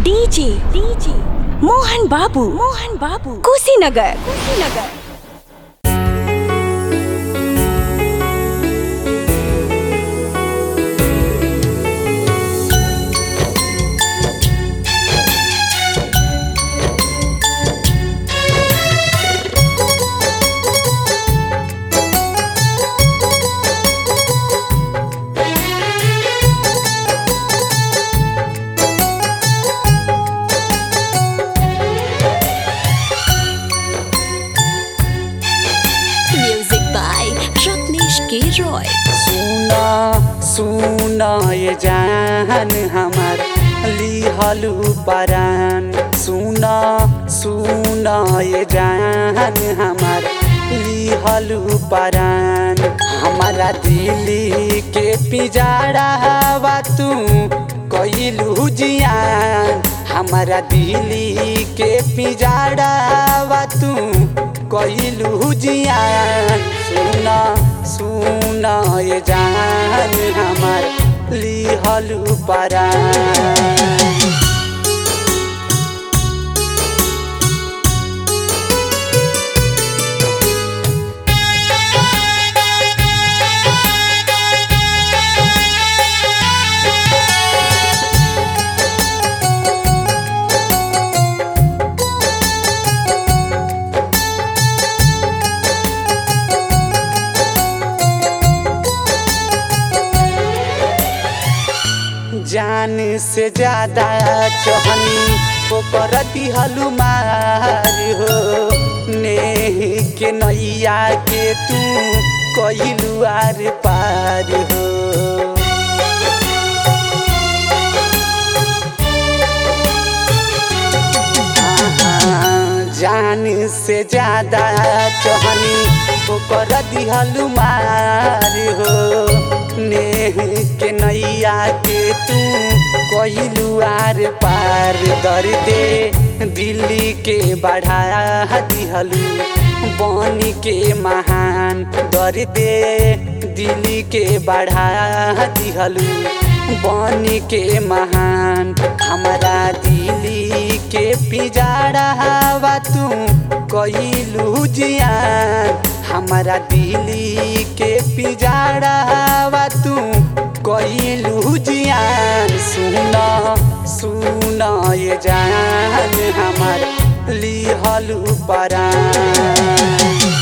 DJ DJ Mohan बाबू मोहन बाबू Kushinagar Kushinagar Music by Ratnesh K. Roy. सुना सुना ये जान हमार लिहलु परान सुना सुना ये जान हमार लिहलु परान हमारा दिल्ली के पिजाड़ा हवा तू कइलू जियान हमारा दिल्ली के पिजाड़ा हवा तू कइलू जियान सुना सुना ये जान हमार लिहलु परान जान से ज्यादा चहनी ओकर दिहलु मार हो नेह के नैया के तू कइलु आर पार हो जान से ज्यादा चहनी ओकर दिहलु मार हो नेह के नैया के तू कहिलु आर पार दर्दे दिल्ली के बढ़ा दिहलु बनी के महान दर्दे दिल्ली के बढ़ा दिहलु बनी के महान हमारा दिल्ली के पिजाड़ा हवा तू कइलू जियान हमारा दिल्ली के पिजाड़ा हवा तू कइलू जियान सुना सुना ये जान हमार लिहलु परान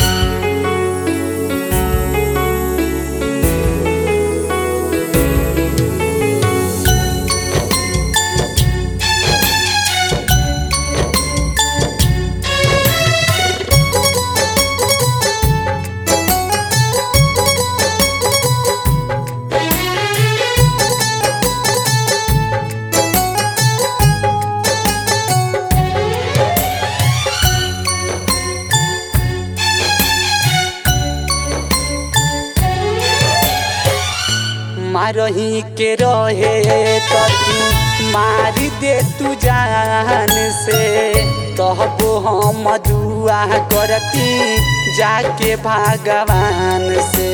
मारही के रहे तो तू मार दे तू जान से तहबो हम दुआ करती जाके भगवान से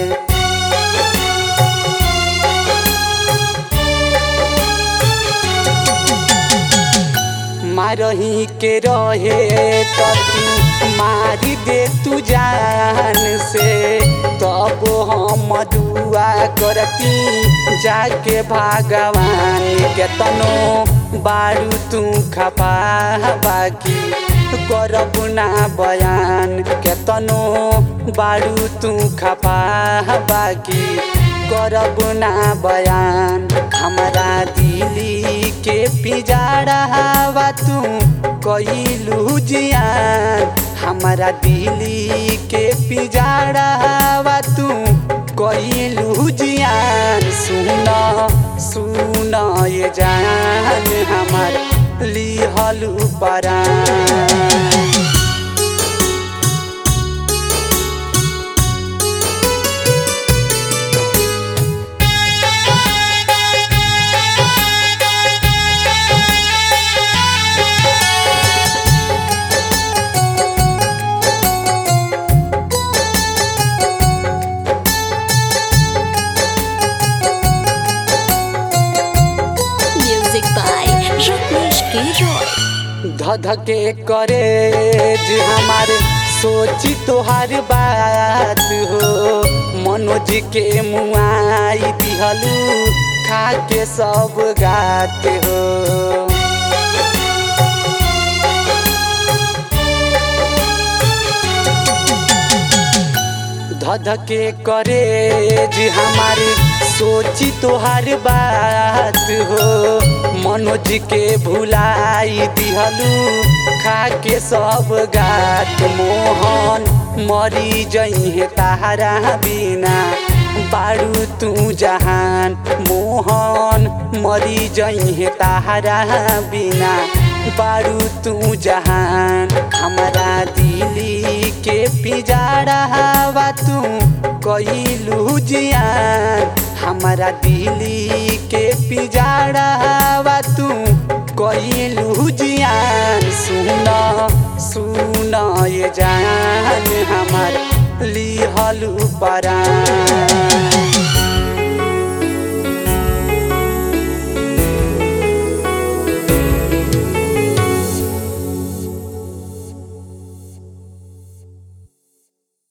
मारही के रहे तो तू मारी दे तू जान से तब हम दुआ करती जाके भगवान के तनो बारू तू खपा बाकी करब ना बयान के तनो बारू तू खपा बाकी करब ना बयान हमारा दिल्ली के पिजाड़ा हवा तू कइलू जियान हमारा दिल्ली के पिजाड़ा हवा तू कइलू जियान सुना सुना ये जान हमार लिहलु परान Music by Ratnesh के रॉय धधके करे जे हमारे सोची तोहार बात हो मनोज के मुआई दिहलू खा के सब गात हो धधके करे जे हमारे सोची तोहार बात हो मनोज के भुलाई दिहलू खा के सब गात मोहन मरी जइहे तारा बिना बारू तू जहान मोहन मरी जइहे तारा बिना बारू तू जहान हमारा दिली के पिजारा हवा तू कइलू जियान हमारा दिली के पिजारा हवा तू कइलू जियान सुन सुन ये जान हमार लिहलू परान